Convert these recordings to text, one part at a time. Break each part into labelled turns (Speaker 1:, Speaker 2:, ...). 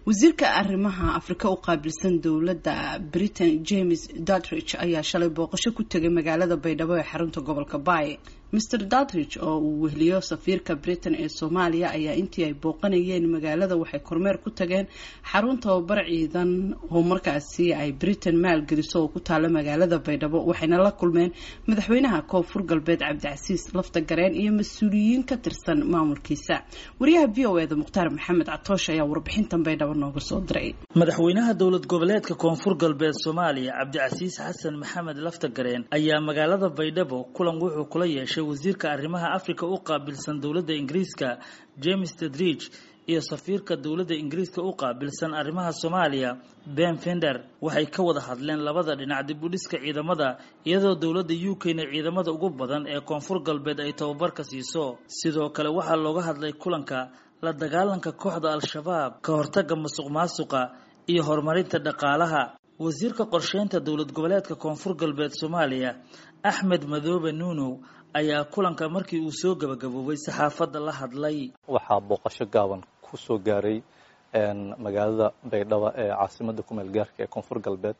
Speaker 1: wasiirka arrimaha afrika u qaabilsan dowladda britain james dutridge ayaa shalay booqasho ku tegay magaalada baydhabo ee xarunta gobolka baay mr dutridge oo uu wehliyo safiirka britain ee soomaaliya ayaa intii ay booqanayeen magaalada waxay kormeer ku tageen xarun tababar ciidan oo markaasi ay britain maalgeliso oo ku taala magaalada baydhabo waxayna la kulmeen madaxweynaha koonfur galbeed cabdicasiis lafta gareen iyo mas-uuliyiin ka tirsan maamulkiisa wariyaha v o eda mukhtaar maxamed catoosh ayaa warbixintan baydhabo nooga soo diray
Speaker 2: madaxweynaha dowlad goboleedka koonfur galbeed soomaaliya cabdicasiis xasan maxamed lafta gareen ayaa magaalada baydhabo kulan wuxuu kula yeeshay wasiirka arrimaha afrika u qaabilsan dowladda ingiriiska james tedridge iyo safiirka dowladda ingiriiska u qaabilsan arrimaha soomaaliya ben fender waxay ka wada hadleen labada dhinac dib u dhiska ciidamada iyadoo dowladda u k na ciidamada ugu badan ee koonfur galbeed ay tababarka siiso sidoo kale waxaa looga hadlay kulanka la dagaalanka kooxda al-shabaab ka hortagga musuq maasuqa iyo horumarinta dhaqaalaha wasiirka qorsheynta dowlad goboleedka koonfur galbeed soomaaliya axmed madoobe nuunow ayaa kulanka markii uu soo gabagaboobay saxaafadda la hadlay
Speaker 3: waxaa booqasho gaaban ku soo gaaray magaalada baydhabo ee caasimadda kumeel gaarka ee koonfur galbeed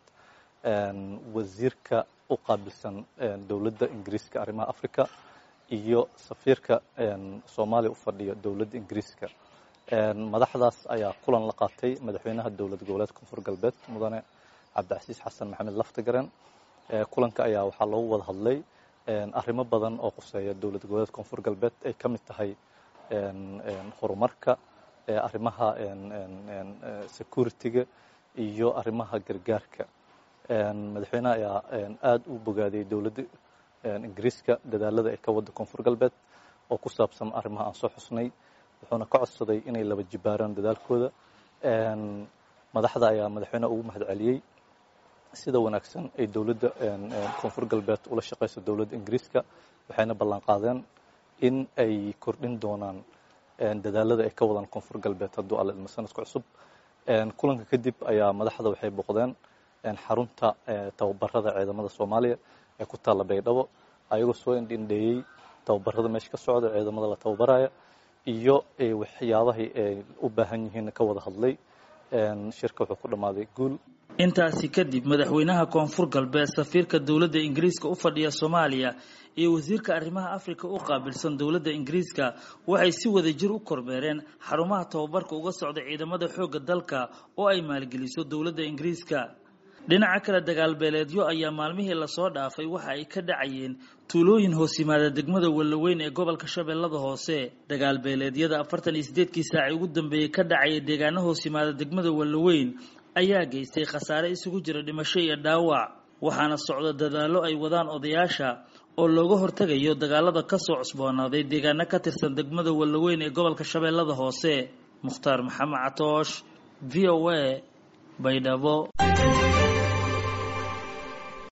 Speaker 3: wasiirka u qaabilsan dowladda ingiriiska arrimaha africa iyo safiirka soomaaliya u fadhiya dowladda ingiriiska madaxdaas ayaa kulan la qaatay madaxweynaha dowlad goboleedka koonfur galbeed mudane cabdicasiis xasan maxamed laftagaren kulanka ayaa waxaa loogu wada hadlay arrimo badan oo quseeya dowlad goboleedka koonfur galbeed ay ka mid tahay horumarka arrimaha security-ga iyo arrimaha gargaarka madaxweynaha ayaa aada u bogaadiyey dowladda ingiriiska dadaalada ay ka wadda koonfur galbeed oo ku saabsan arrimaha aan soo xusnay wuxuuna ka codsaday inay laba jibaaraan dadaalkooda madaxda ayaa madaxweynaha ugu mahad celiyey sida wanaagsan ay dowladda koonfur galbeed ula shaqayso dowladda ingiriiska waxayna ballan qaadeen in ay kordhin doonaan dadaalada ay ka wadaan koonfur galbeed hadduu alla ilmo sanadka cusub kulanka kadib ayaa madaxda waxay boqdeen xarunta tababarada ciidamada soomaaliya ee ku taalla baydhabo ayagoo soo indhindheeyey tababarada meesha ka socda ciidamada la tababaraya iyo waxyaabahay ay u baahan yihiin ka wada hadlay shirka wuxuu ku dhammaaday guul
Speaker 2: intaasi kadib madaxweynaha koonfur galbeed safiirka dowladda ingiriiska u fadhiya soomaaliya iyo wasiirka arrimaha afrika u qaabilsan dowladda ingiriiska waxay si wada jir u kormeereen xarumaha tababarka uga socda ciidamada xoogga dalka oo ay maalgeliso dowladda ingiriiska dhinaca kale dagaalbeeleedyo ayaa maalmihii lasoo dhaafay waxa ay ka dhacayeen tuulooyin hoos yimaada degmada wallaweyn ee gobolka shabeellada hoose dagaalbeeleedyada afartan iyo sideedkii saaci ugu dambeeyey ka dhacaya deegaano hoos yimaada degmada wallaweyn ayaa geystay khasaare isugu jira dhimasho iyo dhaawac waxaana socda dadaallo ay wadaan odayaasha oo looga hortegayo dagaalada kasoo cusboonaaday deegaano ka tirsan degmada wallaweyn ee gobolka shabeellada hoose mukhtaar maxamed catoosh v o a baydhabo